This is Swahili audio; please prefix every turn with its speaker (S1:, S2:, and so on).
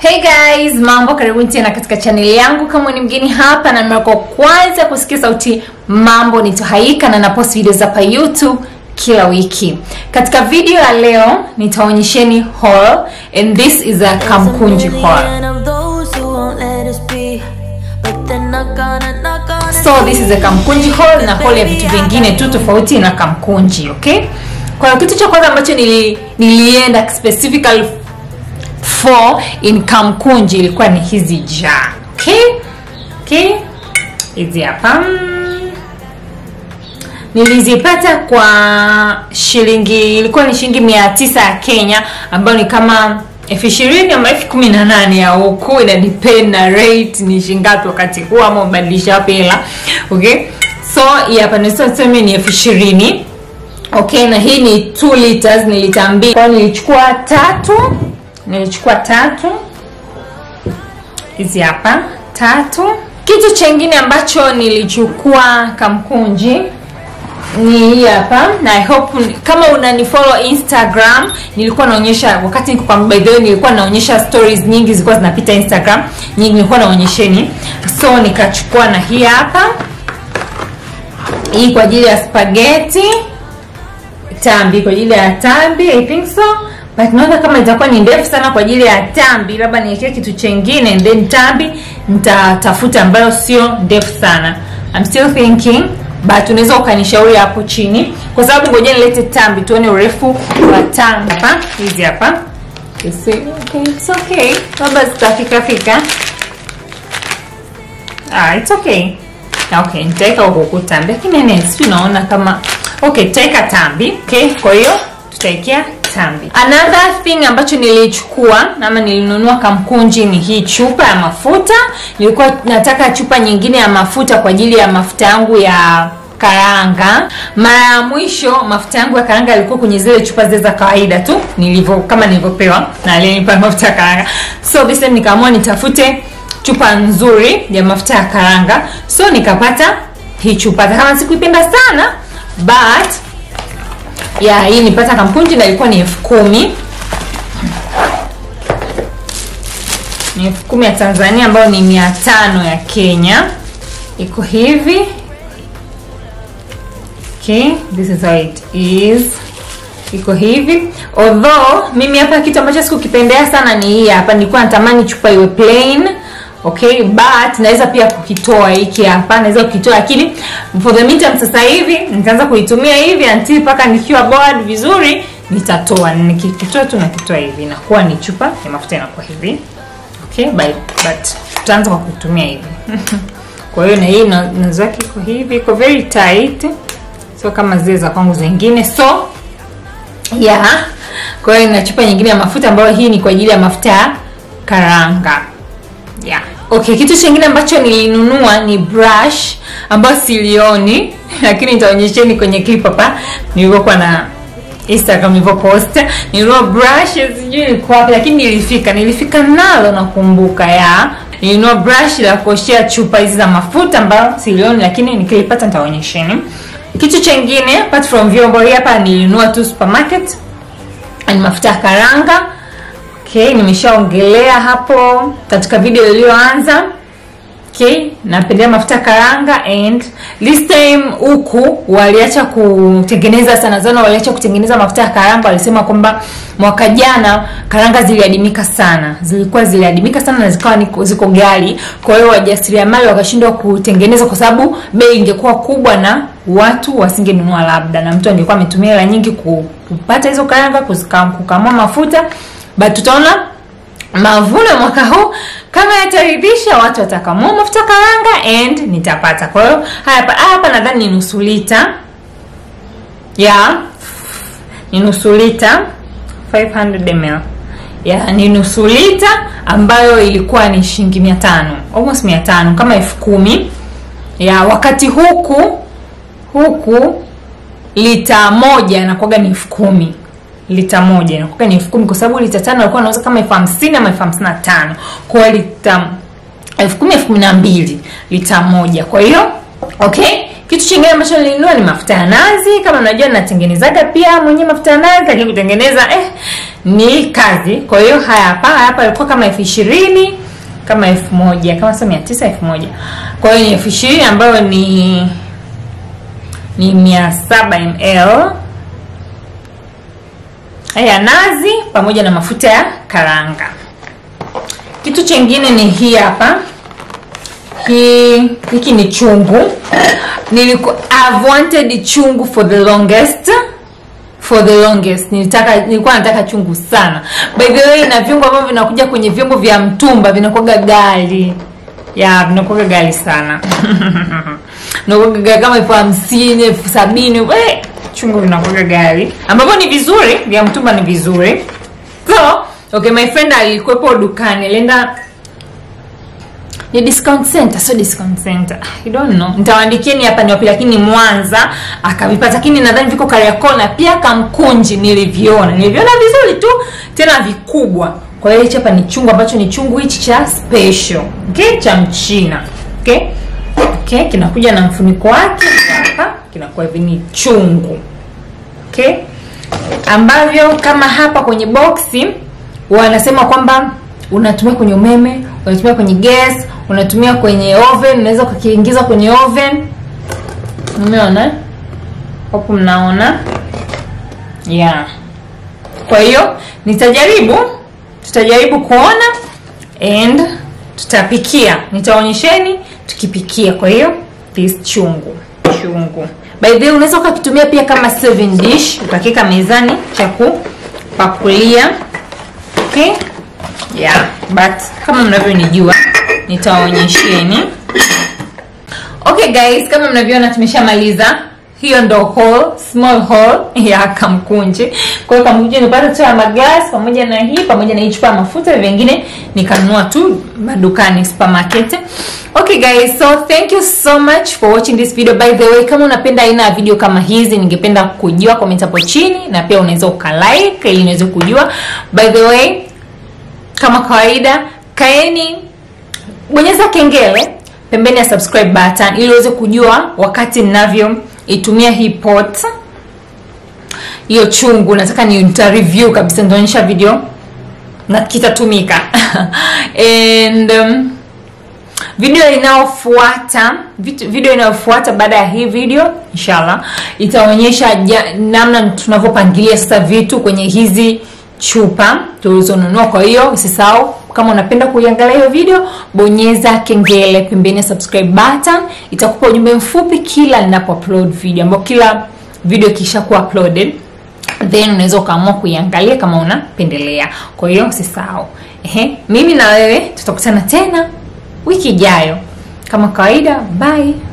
S1: Hey guys, mambo, karibuni tena katika chaneli yangu. Kama ni mgeni hapa na mara kwa kwanza kusikia sauti, mambo ni Tohaika na napost video hapa YouTube kila wiki. Katika video ya leo nitaonyesheni haul and this is a kamkunji haul. So this is a kamkunji haul na haul ya vitu vingine tu tofauti na kamkunji, okay? Kwa hiyo kitu cha kwanza ambacho nili, nilienda specifically for in kamkunji ilikuwa ni hizi jar okay okay hizi hapa nilizipata kwa shilingi ilikuwa ni shilingi mia tisa ya kenya ambayo ni kama elfu ishirini ama elfu kumi na nane ya huku ina depend na rate ni shingapi wakati huu ama ubadilisha wapi hela okay so hii hapa niseme ni elfu ishirini okay na hii ni 2 liters ni lita mbili kwao nilichukua tatu nilichukua tatu hizi hapa tatu kitu chengine ambacho nilichukua kamkunji ni hii hapa na I hope kama unanifollow instagram nilikuwa naonyesha wakati niko kwa by the way nilikuwa naonyesha stories nyingi zilikuwa zinapita instagram nyingi nilikuwa naonyesheni so nikachukua na hii hapa hii kwa ajili ya spaghetti tambi kwa ajili ya tambi i think so but naona kama itakuwa ni ndefu sana kwa ajili ya tambi labda niwekee kitu chengine and then tambi nitatafuta ambayo sio ndefu sana I'm still thinking but unaweza ukanishauri hapo chini kwa sababu ngoja nilete tambi tuone urefu wa tambi hapa hizi hapa okay, it's okay labda zitafika fika ah, it's okay okay nitaweka huku tambi lakini nene sijui naona kama okay tutaweka tambi okay kwa hiyo tutaekea tambi another thing ambacho nilichukua ama nilinunua kamkunji ni hii chupa ya mafuta nilikuwa nataka chupa nyingine ya mafuta kwa ajili ya mafuta yangu ya karanga mara ya mwisho mafuta yangu ya karanga yalikuwa kwenye zile chupa zile za kawaida tu nilivyo kama nilivyopewa na aliyenipa mafuta ya karanga so this time nikaamua nitafute chupa nzuri ya mafuta ya karanga so nikapata hii chupa kama sikuipenda sana but ya hii nipata kampunji na ilikuwa ni elfu kumi ni elfu kumi ya tanzania ambayo ni mia tano ya kenya iko hivi okay this is how it is iko hivi although mimi hapa kitu ambacho sikukipendea sana ni hii hapa nilikuwa natamani chupa iwe plain okay but naweza pia kukitoa hiki hapa naweza kukitoa lakini for the meantime sasa hivi nitaanza kuitumia hivi until mpaka nikiwa board vizuri nitatoa nikikitoa tu nakitoa hivi inakuwa ni chupa ya mafuta inakuwa hivi okay but, but tutaanza kwa kutumia hivi kwa hiyo na hii nazo yake iko hivi iko very tight so kama zile za kwangu zingine so yeah kwa hiyo na chupa nyingine ya mafuta ambayo hii ni kwa ajili ya mafuta ya karanga yeah okay kitu chingine ambacho nilinunua ni brush ambayo silioni lakini nitaonyesheni kwenye clip hapa nilivyokuwa na instagram nilivyopost nilinunua brush sijui ilikuwa wapi lakini nilifika nilifika nalo nakumbuka ya nilinunua brush la kuoshea chupa hizi za mafuta ambayo silioni lakini nikilipata nitaonyesheni kitu chengine apart from vyombo hapa nilinunua tu supermarket ni mafuta ya karanga okay nimeshaongelea hapo katika video iliyoanza okay napendelea mafuta karanga and this time huku waliacha kutengeneza sana sana waliacha kutengeneza mafuta ya karanga walisema kwamba mwaka jana karanga ziliadimika sana zilikuwa ziliadimika sana na zikawa ziko gali kwa hiyo wajasiriamali wakashindwa kutengeneza kwa sababu bei ingekuwa kubwa na watu wasingenunua labda na mtu angekuwa ametumia hela nyingi kupata hizo karanga kukamua mafuta but tutaona mavuno mwaka huu kama yataridhisha watu watakamua mafuta karanga and nitapata kwa hiyo hapa hapa nadhani ni nusu lita ya ni nusu lita 500 ml ya ni nusu lita ambayo ilikuwa ni shilingi mia tano almost mia tano kama elfu kumi ya wakati huku huku lita moja nakwaga ni elfu kumi lita moja inakuwa ni elfu kumi kwa sababu lita tano alikuwa anauza kama elfu hamsini ama elfu hamsini na tano kwa hiyo lita elfu kumi elfu kumi na mbili lita moja kwa hiyo okay kitu chingine ambacho nilinunua ni mafuta ya nazi kama unajua natengenezaga pia mwenyewe mafuta ya nazi lakini kutengeneza eh, ni kazi kwa hiyo haya hapa haya hapa ilikuwa kama elfu ishirini kama elfu moja kama sio mia tisa elfu moja kwa hiyo ni elfu ishirini ambayo ni ni mia saba ml ya nazi pamoja na mafuta ya karanga kitu chengine ni hii hapa hii hiki ni chungu niliku I've wanted chungu for the longest for the longest nilitaka nilikuwa nataka chungu sana by the way na vyungu ambavyo vinakuja kwenye vyombo vya mtumba vinakuwaga gali ya vinakuwaga gali sana vinakuwaga gali kama elfu hamsini elfu sabini we chungu vinakuwaga gali ambavyo ni vizuri vya mtumba ni vizuri so okay my friend alikuwepo dukani alienda ni discount center sio discount center I don't know nitawaandikieni hapa ni wapi lakini mwanza akavipata lakini nadhani viko kariakoo na pia kamkunji niliviona niliviona vizuri tu tena vikubwa kwa hiyo hichi hapa ni chungu ambacho ni chungu hichi cha special okay cha mchina okay okay kinakuja na mfuniko wake hapa kinakuwa hivi ni chungu okay ambavyo kama hapa kwenye boksi wanasema kwamba unatumia kwenye umeme unatumia kwenye gas unatumia kwenye oven unaweza ukakiingiza kwenye oven umeona hapo mnaona yeah kwa hiyo nitajaribu tutajaribu kuona and tutapikia nitaonyesheni tukipikia kwa hiyo this chungu chungu by the way unaweza ukakitumia pia kama serving dish ukakika mezani cha kupakulia okay yeah but kama mnavyonijua nitawaonyesheni okay guys kama mnavyoona tumeshamaliza hiyo ndo hall small hall ya kamkunji kwa hiyo kamkunji nipata tu ya magas pamoja na hii pamoja na hii chupa ya mafuta vingine nikanunua tu madukani supermarket okay guys so thank you so much for watching this video by the way kama unapenda aina ya video kama hizi ningependa kujua comment hapo chini na pia unaweza ukalike ili niweze kujua by the way kama kawaida kaeni bonyeza kengele pembeni ya subscribe button ili uweze kujua wakati ninavyoitumia hii pot hiyo chungu nataka ni nita review kabisa nitaonyesha video na kitatumika and um, video inayofuata video inayofuata baada ya hii video inshallah itaonyesha ja, namna tunavyopangilia sasa vitu kwenye hizi chupa tulizonunua kwa hiyo usisahau kama unapenda kuiangalia hiyo video bonyeza kengele pembeni ya subscribe button itakupa ujumbe mfupi kila ninapo upload video ambao kila video ikishakuwa uploaded then unaweza ukaamua kuiangalia kama unapendelea kwa hiyo usisahau ehe mimi na wewe tutakutana tena wiki ijayo kama kawaida bye